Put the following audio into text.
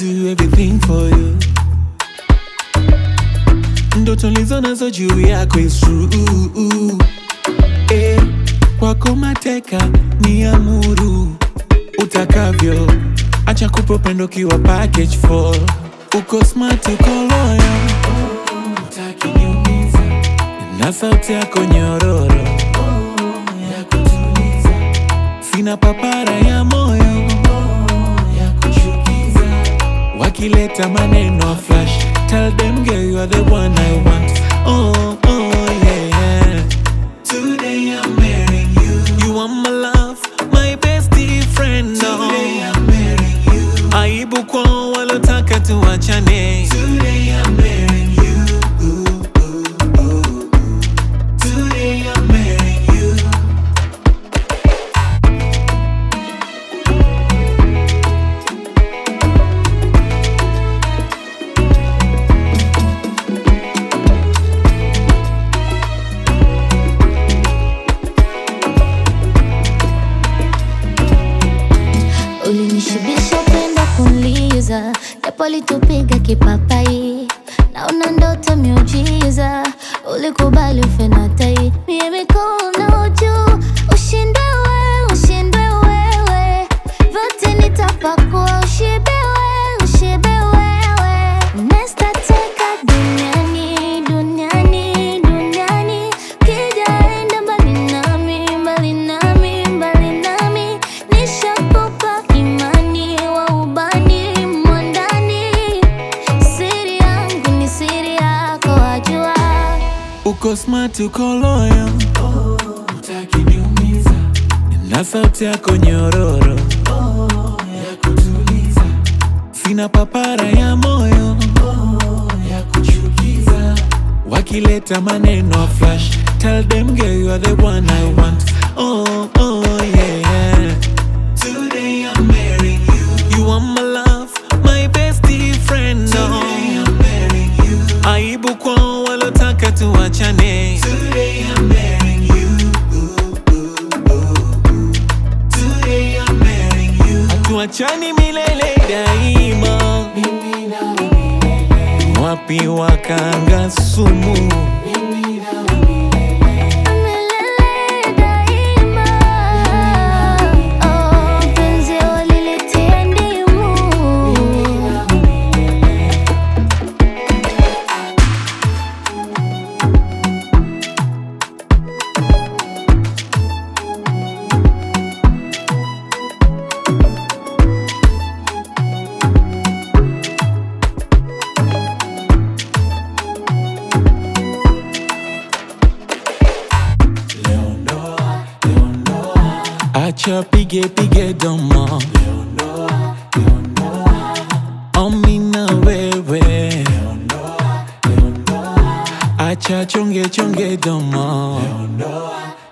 do everything for you. Ndoto lizo nazo juu yako is true. Eh, kwako mateka ni amuru utakavyo, acha kupa upendo kiwa package for uko smart, uko loyal, utaki niumiza na sauti yako nyororo ya kutuliza, sina papara ya moyo ya kuchukiza, wakileta maneno flash, tell them girl you are the one I want. Oh, oh yeah. Today I'm marrying you. You are my love, my bestie friend. Today I'm marrying you. Aibu kwa walotaka tuachane. Today I'm marrying you. Today I'm marrying you. Ulinishibisha upendo kunliza, japo litupiga kipapai, naona ndoto miujiza, ulikubali ufe na tai, mie mikono juu, ushinde wewe, ushinde wewe, vyote nitapakua, ushibe wewe, ushibe wewe, nestateka duniani, duniani, duniani, kijaenda mbali nami, mbali nami, mbali nami, nishakupa imani wa ubani mwandani, siri yangu ni siri yako, wajua Uko smart, uko loyal, utaki niumiza, na sauti yako nyororo ya kutuliza, sina papara ya moyo ya kuchukiza, wakileta maneno flash, tell them girl you are the one I want. Oh, oh yeah. Today I'm marrying you. You are my love, my bestie friend. Today I'm marrying you. Aibu kwa walotaka tuachane. Today I'm marrying you. Today I'm marrying you. Hatuachani milele daima. Mimi na milele. Wapi wakanga sumu? Mimi na milele. milele daima. Oh, penzi walilitia ndimu. Acha pige pige domo Omi na wewe Acha chonge chonge domo